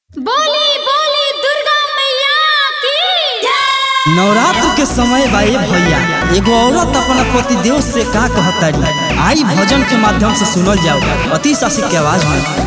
बोली बोली दुर्गा मैया की नवरात्र के समय बा ए भैया एगो औरत अपना पति देव से का कहतारी आई भजन के माध्यम से सुनल जाओ अति शासिक के आवाज में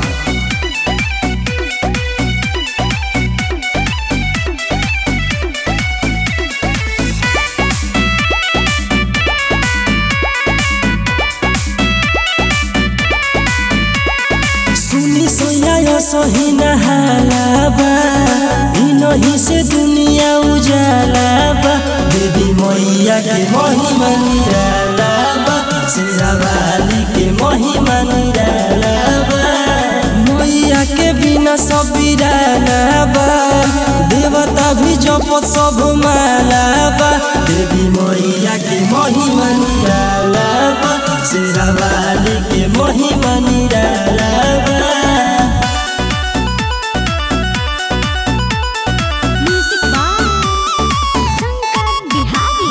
सुनी सोया सही नहालाबा इनही से दुनिया उजालाबा देवी मैया के महिमा निरालाबा शेरावाली के महिमा निरालाबा मैया के बिना सब बिरालाबा देवता भी जप सब मालाबा देवी मैया के महिमा निरालाबा शेरावाली के महिमा निरालाबा म्यूजिक बाय शंकर बिहारी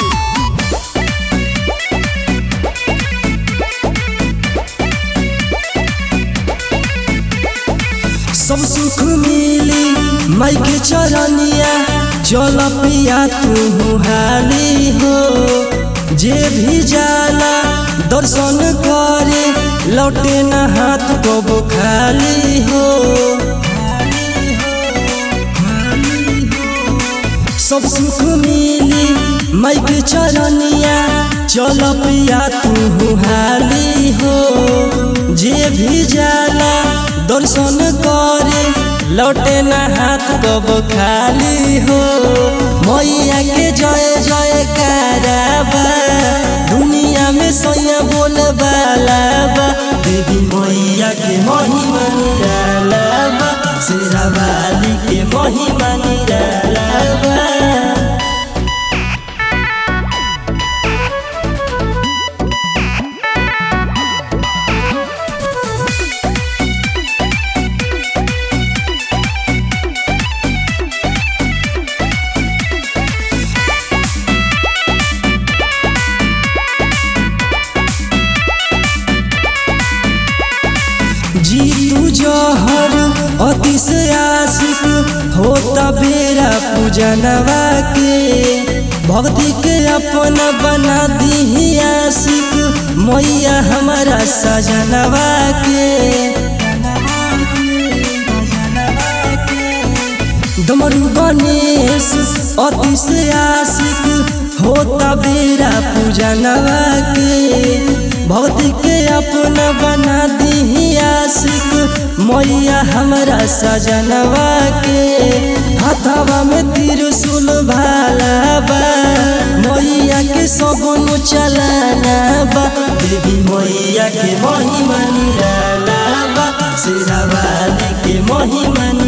सब सुख मिली माई के चरनिया चल पिया तू हाली हो जे भी जाला दर्शन करे लौटे न हाथ को खाली हो सब सुख मिली माई के चरनिया चल पिया तू हाली हो जे भी जाला दर्शन करे लौटे न हाथ कब खाली हो मैया के जय जय कराबा दुनिया में सैया बोल बालाबा देवी मैया के महिमा निरालाबा शेरावाली के महिमा निरालाबा जीतू जहर अति से आशिक होता बेरा पूजनवा के भक्ति के अपना बना दी आशिक मैया हमारा सजनवा के डमरू गणेश अति से आशिक होता बेरा पूजनवा के भक्ति के अपना बना दी आशिक मैया हमारा सजनवा के हाथवा में त्रिशूल भाला बा मैया के सगुन चलाना बा देवी मैया के महिमा निराला बा शेरावाली के महिमा